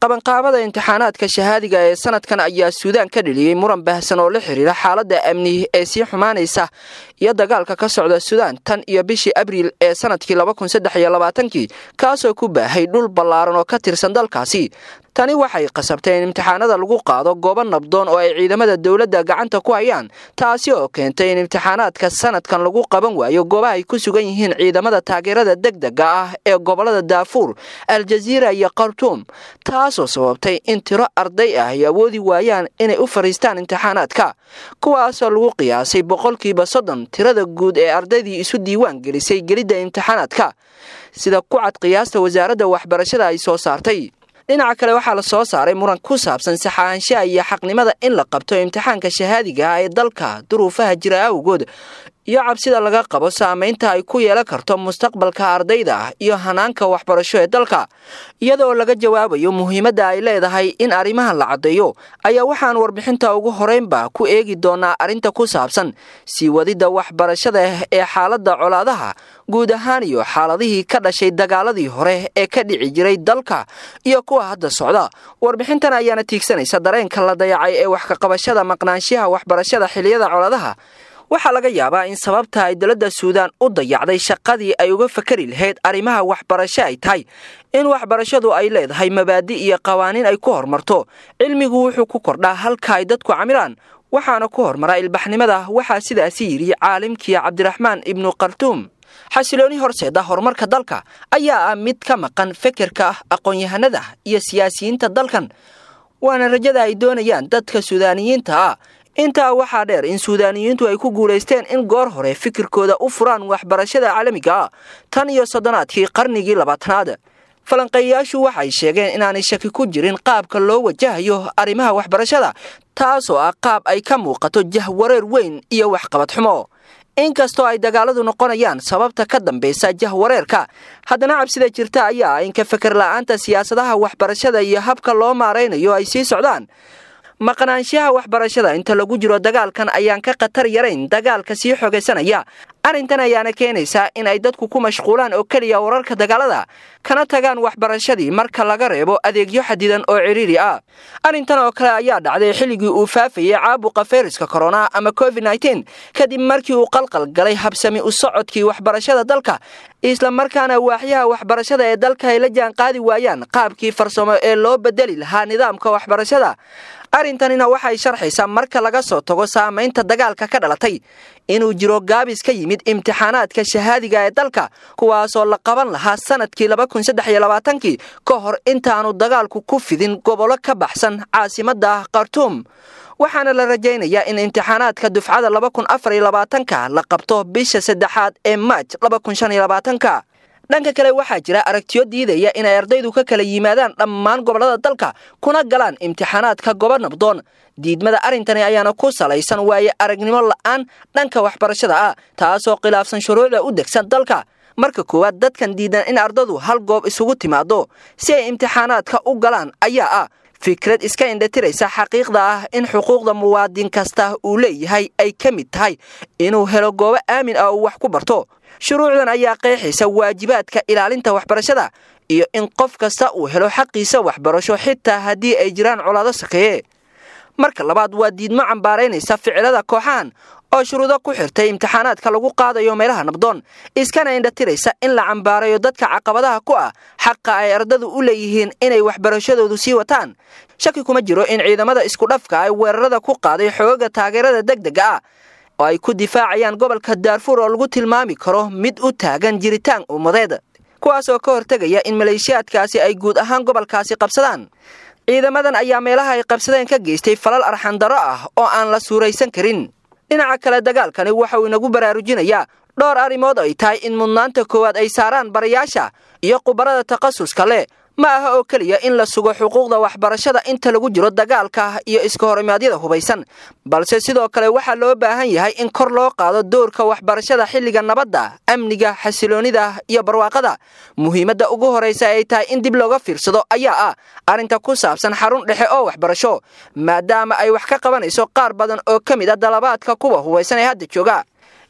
qabanqaabada imtixaanaadka shahaadiga ee sanadkan ayaa suudaan ka dheliyey muran baahsan oo la xiriira xaaladda amni ee sii xumaanaysa iyo dagaalka ka socda suudaan tan iyo bishii abriil ee sanadkii labakunsaddexiyolabaatanki kaasoo ku baahay dhul ballaaran oo ka tirsan dalkaasi tani waxay qasabtay in imtixaanada lagu qaado goobo nabdoon oo ay ciidamada dowladda gacanta ku hayaan taasi oo keentay in imtixaanaadka sanadkan lagu qaban waayo goobaha ay ku sugan yihiin ciidamada taageerada degdega ah ee gobolada daafuur aljaziira iyo khartuum taasoo sababtay in tiro arday ah ay awoodi waayaan inay u fadhiistaan imtixaanaadka kuwaasoo lagu qiyaasay boqolkiiba soddon tirada guud ee ardaydii isu diiwaan gelisay gelidda imtixaanaadka sida ku cad qiyaasta wasaaradda waxbarashada ay soo saartay dhinaca kale waxaa la soo saaray muran ku saabsan saxaanshaha iyo xaqnimada in la qabto imtixaanka shahaadiga ah ee dalka duruufaha jira awgood iyo cabsida laga qabo saamaynta ay ku yeelan karto mustaqbalka ardayda iyo hanaanka waxbarasho ee dalka iyadoo laga jawaabayo muhiimadda ay leedahay in arrimahan la caddeeyo ayaa waxaan warbixinta ugu horeynba ku eegi doonaa arrinta ku saabsan sii wadidda waxbarashada ee xaaladda colaadaha guud ahaan iyo xaaladihii ka dhashay dagaaladii hore ee ka dhici jiray dalka iyo kuwa hadda socda warbixintan ayaana tiigsanaysa dareenka la dayacay ee wax kaqabashada maqnaanshiyaha waxbarashada xiliyada colaadaha waxaa laga yaabaa in sababta ay dowladda suudaan u dayacday shaqadii ay uga fakari lahayd arrimaha waxbarasho ay tahay in waxbarashadu ay leedahay mabaadi iyo qawaaniin ay ku horumarto cilmigu wuxuu ku kordhaa halka ay dadku camilaan waxaana ku hormara ilbaxnimada waxaa sidaasi yidhi caalimkii cabdiraxmaan ibnu khartuum xasilooni horseeda horumarka dalka ayaa ah mid ka maqan fekerka aqoon-yahanada iyo siyaasiyiinta dalkan waana rajada ay doonayaan dadka suudaaniyiinta ah intaa waxaa dheer in suudaaniyiintu ay ku guulaysteen in goor hore fikirkooda u furaan waxbarashada caalamiga ah tan iyo soddonaadkii qarnigii labaatanaad falanqeeyayaashu waxay sheegeen inaanay shaki ku jirin qaabka loo wajahayo arrimaha waxbarashada taasoo ah qaab ay ka muuqato jahwareer weyn iyo waxqabad xumo inkastoo ay dagaaladu noqonayaan sababta ka dambaysa jahwareerka haddana cabsida jirta ayaa ah in ka feker la'aanta siyaasadaha waxbarashada iyo habka loo maaraynayo ay sii socdaan maqnaanshaha waxbarashada inta lagu jiro dagaalkan ayaan ka khatar yarayn dagaalka sii xogaysanaya arrintan ayaana keenaysaa in ay dadku ku mashquulaan oo keliya wararka dagaalada kana tagaan waxbarashadii marka laga reebo adeegyo xadidan oo ciriiri ah arrintan oo kale ayaa dhacday xilligii uu faafayay caabuqa fayraska korona ama covid nteen kadib markii uu qalqal galay habsami u socodkii waxbarashada dalka isla markaana waaxyaha waxbarashada ee dalka ay la jaan qaadi waayaan qaabkii farsamo ee loo bedeli lahaa nidaamka waxbarashada arrintanina waxay sharxaysaa marka laga soo tago saamaynta dagaalka ka dhalatay inuu jiro gaabis ka yimid imtixaanaadka shahaadiga ee dalka kuwaasoo la qaban lahaa sanadkii labakunsaddexiyolabaatanki ka hor intaanu dagaalku ku fidin gobollo ka baxsan caasimadda khartuum waxaana la rajaynayaa in imtixaanaadka dufcada labakun afar iyo labaatanka la qabto bisha saddexaad ee maaj labakun shan iyo labaatanka dhanka kale waxaa jira aragtiyo diidaya inay ardaydu ka kala yimaadaan dhammaan gobollada dalka kuna galaan imtixaanaadka gobo nabdoon diidmada arrintani ayaana ku salaysan waaye aragnimo la'aan dhanka waxbarashada ah taasoo khilaafsan shuruucda u degsan dalka marka koowaad dadkan diidan in ardadu hal goob isugu timaado si ay imtixaanaadka u galaan ayaa ah fikrad iska indhatiraysa xaqiiqda ah in xuquuqda muwaadin kasta uu leeyahay ay ka mid tahay inuu helo goobo aamin ah uu wax ku barto shuruucdan ayaa qeexaysa waajibaadka ilaalinta waxbarashada iyo in qof kasta uu helo xaqiisa waxbarasho xitaa haddii ay jiraan colaado sakeeye marka labaad waa diidmo cambaaraynaysa ficilada kooxahan oo shuruudo ku xirtay imtixaanaadka lagu qaadayo meelaha nabdoon iskana indhatiraysa in la cambaarayo dadka caqabadaha ku ah xaqa ay ardadu u leeyihiin inay waxbarashadoodu sii wataan shaki kuma jiro in ciidamada iskudhafka ay weerarada ku qaaday xooga taageerada degdega ah oo ay ku difaacayaan gobolka daarfuur oo lagu tilmaami karo mid u taagan jiritaan ummadeed kuwaas oo ka hortegaya in maleeshiyaadkaasi ay guud ahaan gobolkaasi qabsadaan ciidamadan ayaa meelaha ay qabsadeen ka geystay falal arxandaro ah oo aan la suuraysan karin dhinaca kale dagaalkani waxa uu inagu baraarujinayaa dhowr arrimood ay tahay in mudnaanta koowaad ay saaraan barayaasha iyo khubarada takhasuska leh ma aha oo keliya in la sugo xuquuqda waxbarashada inta lagu jiro dagaalka iyo iska horimaadyada hubaysan balse sidoo kale waxaa loo baahan yahay in kor loo qaado doorka waxbarashada xilliga nabadda amniga xasiloonida iyo barwaaqada muhiimadda ugu horaysa ay tahay in dib looga fiirsado ayaa ah arrinta ku saabsan xarun dhexe oo waxbarasho maadaama ay wax ka qabanayso qaar badan oo ka mid a dalabaadka kuwa hubaysan ee hadda jooga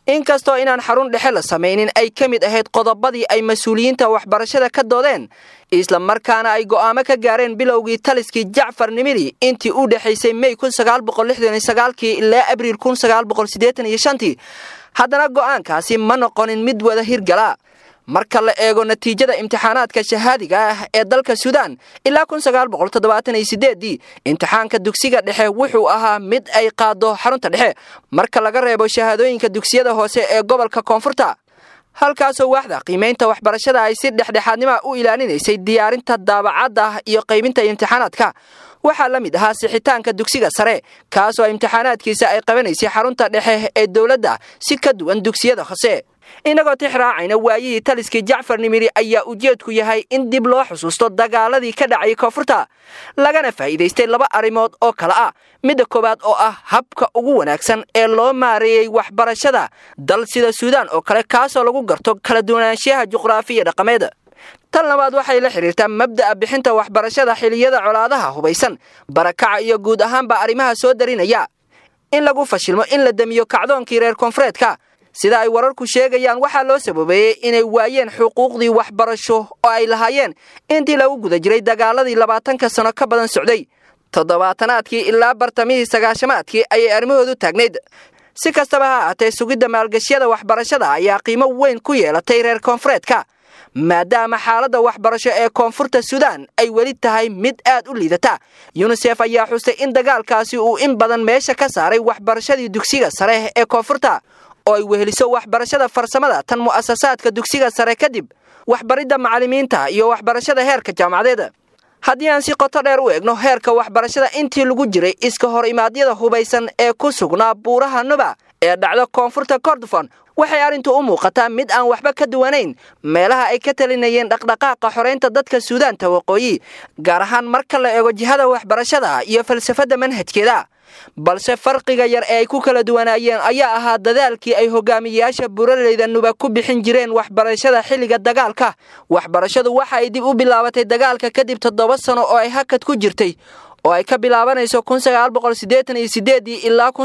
inkastoo inaan xarun dhexe la samaynin ay ka mid ahayd qodobadii ay mas-uuliyiinta waxbarashada ka doodeen isla markaana ay go'aamo ka gaareen bilowgii taliskii jacfar nimiri intii u dhexaysay mey kii ilaa abriil tii haddana go'aankaasi ma noqonin mid wada hirgala marka la eego natiijada imtixaanaadka shahaadiga ah ee dalka suudaan ilaa dii imtixaanka dugsiga dhexe wuxuu ahaa mid ay qaado xarunta dhexe marka laga reebo shahaadooyinka dugsiyada hoose ee gobolka koonfurta halkaasoo waaxda qiimaynta waxbarashada ay si dhexdhexaadnima u ilaalinaysay diyaarinta daabacadda iyo qaybinta imtixaanaadka waxaa la mid ahaa sixitaanka dugsiga sare kaasoo imtixaanaadkiisa ay qabanaysay xarunta dhexe ee dowladda si ka duwan dugsiyada hoose inagoo tix raacayna waayihii taliskii jacfar nimiri ayaa ujeedku yahay in dib loo xusuusto dagaaladii ka dhacay koonfurta lagana faa'iidaystay laba arrimood oo kale ah midda koowaad oo ah habka ugu wanaagsan ee loo maareeyey waxbarashada dal sida suudaan oo kale kaasoo lagu garto kala duwanaanshiyaha juqraafiya dhaqameed tan labaad waxay la xidhiirtaa mabda'a bixinta waxbarashada xiliyada colaadaha hubaysan barakaca iyo guud ahaanba arrimaha soo darinaya in lagu fashilmo in la damiyo kacdoonkii reer koonfureedka sida ay wararku sheegayaan waxaa loo sababeeyey inay waayeen xuquuqdii waxbarasho oo ay lahaayeen intii lagu guda jiray dagaaladii labaatanka sano ka badan socday toddobaatanaadkii ilaa bartamihii sagaashamaadkii ayay arrimahoodu taagnayd si kastaba ha ahaatee sugidda maalgashyada waxbarashada ayaa qiimo weyn ku yeelatay reer koonfureedka maadaama xaaladda waxbarasho ee koonfurta suudaan ay weli tahay mid aad u liidata yunisef ayaa xustay in dagaalkaasi uu in badan meesha ka saaray waxbarashadii dugsiga sare ee koonfurta oo ay weheliso waxbarashada farsamada tan mu'asasaadka dugsiga sare kadib waxbaridda macallimiinta iyo waxbarashada heerka jaamacadeed haddii aan si qoto dheer u eegno heerka waxbarashada intii lagu jiray iska hor imaadyada hubaysan ee ku sugnaa buuraha nuba ee dhacda koonfurta kordofon waxay arrintu u muuqataa mid aan waxba ka duwanayn meelaha ay ka talinayeen dhaqdhaqaaqa xoraynta dadka suudaanta waqooyi gaar ahaan marka la eego jihada waxbarashada iyo falsafadda manhajkeeda balse farqiga yar ee ay ku kala duwanaayeen ayaa ahaa dadaalkii ay hogaamiyeyaasha buraleyda nuba ku bixin jireen waxbarashada xilliga dagaalka waxbarashadu waxa ay dib u bilaabatay dagaalka kadib toddoba sano oo ay hakad ku jirtay oo ay ka bilaabanayso ilaa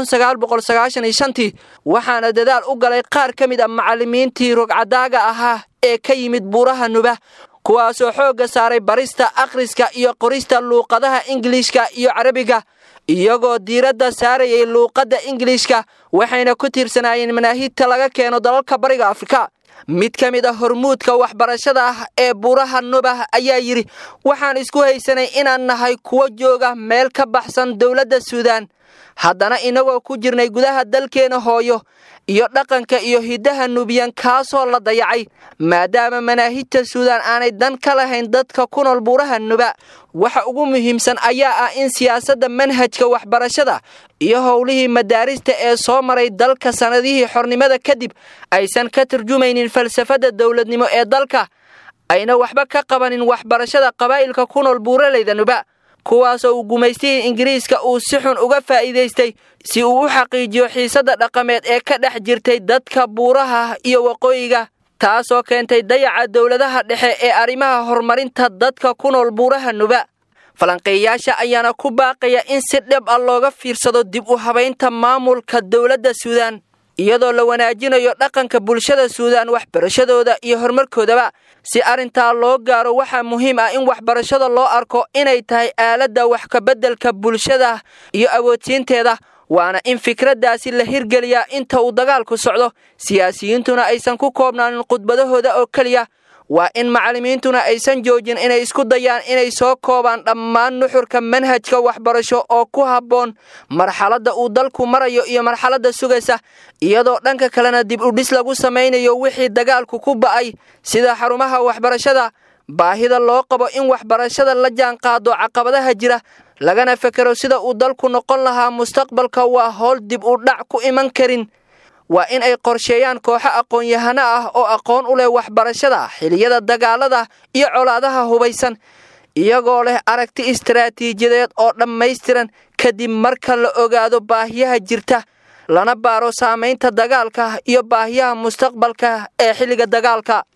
waxaana dadaal u galay qaar ka mid a macallimiintii rogcadaaga ahaa ee ka yimid buuraha nuba kuwaasoo xoogga saaray barista akhriska iyo qorista luuqadaha ingiliishka iyo carabiga iyagoo diiradda saarayay luuqadda ingiliishka waxayna ku tiirsanaayeen manaahidta laga keeno dalalka bariga afrika mid ka mid a hormuudka waxbarashada ah ee buuraha nubah ayaa yidhi waxaan isku haysanay inaan nahay kuwo jooga meel ka baxsan dowladda suudaan haddana inagoo ku jirnay gudaha dalkeena hooyo iyo dhaqanka iyo hiddaha nubiyan kaasoo la dayacay maadaama manaahijta suudaan aanay dan ka lahayn dadka ku nool buuraha nuba waxa ugu muhiimsan ayaa ah in siyaasadda manhajka waxbarashada iyo howlihii madaarista ee soo maray dalka sannadihii xornimada kadib aysan ka turjumaynin falsafadda dowladnimo ee dalka ayna waxba ka qabanin waxbarashada qabaa'ilka ku nool buuraleyda nuba kuwaasoo uu gumaystihii ingiriiska uu si xun uga faa'iidaystay si uu u xaqiijiyo xiisadda dhaqameed ee ka dhex jirtay dadka buuraha iyo waqooyiga taasoo keentay dayaca dowladaha dhexe ee arrimaha horumarinta dadka ku nool buuraha nuba falanqeeyayaasha ayaana ku baaqaya in si dhib ah looga fiirsado dib u habaynta maamulka dowladda suudaan iyadoo la wanaajinayo dhaqanka bulshada suudaan waxbarashadooda iyo horumarkoodaba si arrintaa loo gaaro waxaa muhiim ah in waxbarashada loo arko inay tahay aaladda wax kabeddelka bulshada iyo awoodsiinteeda waana in fikraddaasi la hirgeliyaa inta uu dagaalku socdo siyaasiyiintuna aysan ku koobnaanin khudbadahooda oo keliya waa in macallimiintuna aysan joojin inay isku dayaan inay soo koobaan dhammaan nuxurka manhajka waxbarasho oo ku habboon marxaladda uu dalku marayo iyo marxaladda sugaysa iyadoo dhanka kalena dib u dhis lagu samaynayo wixii dagaalku ku ba'ay sida xarumaha waxbarashada baahida loo qabo in waxbarashada la jaanqaado caqabadaha jira lagana fekero sida uu dalku noqon lahaa mustaqbalka waa howl dib u dhac ku iman karin waa in ay qorsheeyaan kooxo aqoon-yahano ah oo aqoon u leh waxbarashada xiliyada dagaalada iyo colaadaha hubaysan iyagoo leh aragti istaraatiijiyadeed oo dhammaystiran kadib marka la ogaado baahiyaha jirta lana baaro saamaynta dagaalka iyo baahiyaha mustaqbalka ee xilliga dagaalka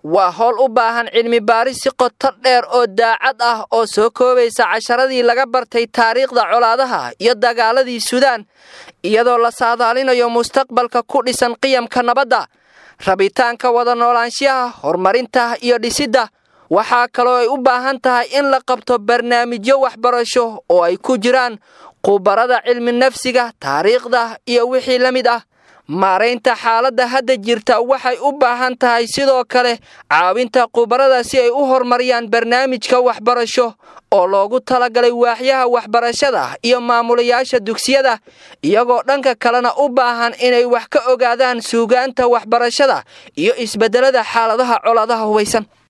waa howl u baahan cilmi baaris si qoto dheer oo daacad ah oo soo koobaysa casharadii laga bartay taariikhda colaadaha iyo dagaaladii suudaan iyadoo la saadaalinayo mustaqbalka ku dhisan qiyamka nabadda rabitaanka wada noolaanshiyaha horumarinta iyo dhisidda waxaa kaloo ay u baahan tahay in la qabto barnaamijyo waxbarasho oo ay ku jiraan khubarada cilmi nafsiga taariikhda iyo wixii la mid ah maaraynta xaaladda hadda jirta waxay u baahan tahay sidoo kale caawinta khubarada si ay u horumariyaan barnaamijka waxbarasho oo loogu talagalay waaxyaha waxbarashada iyo maamulayaasha dugsiyada iyagoo dhanka kalena u baahan inay wax ka ogaadaan suugaanta waxbarashada iyo isbeddelada xaaladaha colaadaha hubaysan